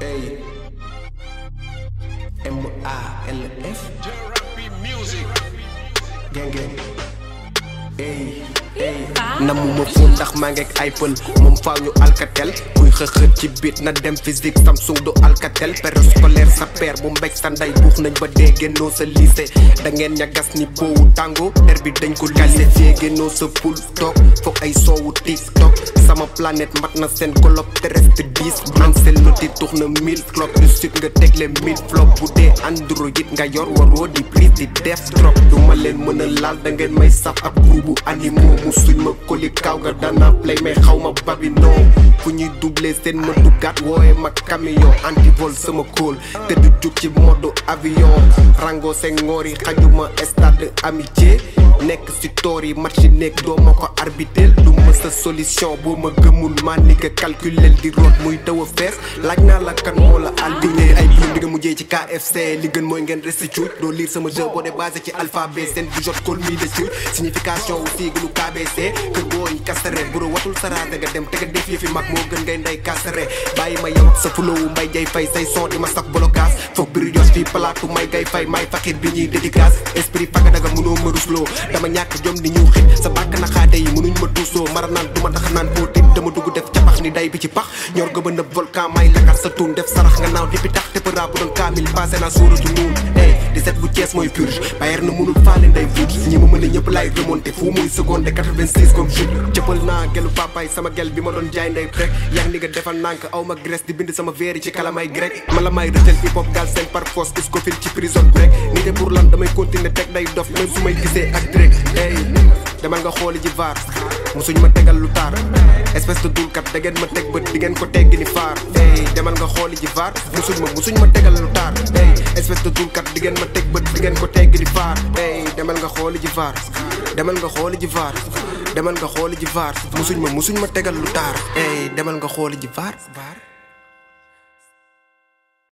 Hey. M-A-L-F. Gang gang. Hey. Hey. namuma fóon ndax maa ngeeg ay pël moom faaw ñu alkatel kuy xëxët ci biit na dem physique Samsung du alkatel période scolaire sa père bu mbéj sa ndey buux nañ ba dee génnoo sa lycée da ngeen ñagas ni boowu tàngo der bi dañ ko qualifié génnoo sa poul toog foog ay soowu tiktok sama planète mat na seen globe terrestre 10 man seen loti tux na 1000 clock du sud nga tegle 1000 flop bu dee android nga yor waroo di prise di def drop du ma leen mën a laal da ngeen may saf ak groupe animaux mu suñ ma koli kaw nga dana play mais xaw ma babi non fu ñuy doublé seen ma duggaat wooye ma camion antivol sama kóol te du jug ci mode avion rango seen ngoor yi xajuma stade amitié nekk si toor yi match nekk doo ma ko arbiteel du ma sa solution boo ma gëmul maa ni nga calculel di root muy daw a fees laaj naa la kan moo la albiné ay biir di nga mujjee ci KFC li gën mooy ngeen resti cuuj doo lire sama jeu boo dee basé ci alphabet seen bu jot kol mii de cuuj signification wu siiglu KBC kër booy kasare buro watul saraate nga dem te nga def yëfi mag moo gën ngay ndey kasare bàyyi ma yow sa fulowu mbay jay fay say son di ma sax blocage foog biri jos fii palaatu may gay fay may faxit bi ñuy dédicace esprit faga daga mënoo ma rusloo dama ñàkk jom ni ñëw xit sa bàkk na xaate yi mënuñ ma duusoo mara naan du ma tax naan boo tit dama dugg def capax ni day bi ci pax ñor ga ba nëb volcan may lakar sa tuun def sarax nga naaw depuis tax te përa bu doon kaamil passé naa suuratu nuun ey di set bu Cees mooy purge bayer na mënul faale nday fuut ñi ma mën a ñëpp laay remonté fu muy seconde 86 comme chute jëppal naa gelu papaay sama gel bi ma doon jaay nday rek yaa ni nga defal nànk aw ma grèce di bind sama veeri ci kalamay grec ma la may rëtal hip hop gal seen par force iscofil ci prison break ni te pour lan damay continuer teg day dof même su may gisee ak drek ey demal nga xooli ji vaar musuñ ma tegal lu taar espèce de dulkat da ngeen ma teg bët di ngeen ko tegg ni faar ey demal nga xooli ji vaar musuñ ma musuñ ma tegal lu taar ey espèce de dulkat di ngeen ma teg bët di ngeen ko tegg ni faar ey demal nga xooli ji vaar demal nga xooli ji vaar demal nga xooli ji vaar musuñ ma musuñ ma tegal lu taar ey demal nga xooli ji vaar